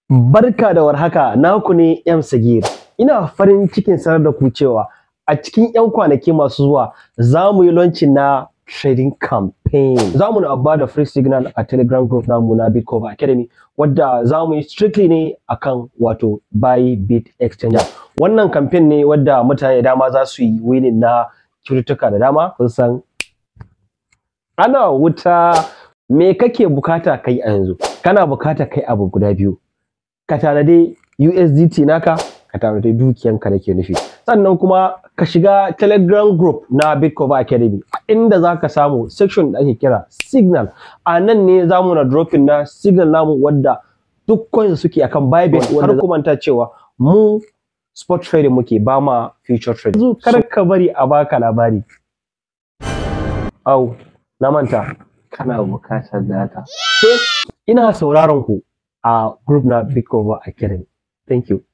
Barka da warhaka, naku ne M Sagir. Ina farin cikin sanar da ku cewa a cikin 'yan kwanaki masu zuwa za mu yi launching na trading campaign. Za mu na ba da free signal a Telegram group namu na Bitcoin Academy wadda za mu yi strictly ne akan wato buy bit exchanger. Wannan campaign ne wadda mutane da dama za su yi winning na cututtuka da dama kun san ana wuta me kake bukata kai a yanzu kana bukata kai abu guda biyu ka tanadi USDT naka ka tanadi dukiyanka nake nufi sannan kuma ka shiga telegram group na Bitcoin Academy inda za ka samu section da ake kira signal a nan ne za mu na dropping na signal namu wadda duk coins suke akan Bybit wanda ku manta cewa mu spot trading muke ba ma future trading yanzu kar ka bari a baka labari au na manta kana bukatar data ina sauraron ku a group na Bitcoin Academy thank you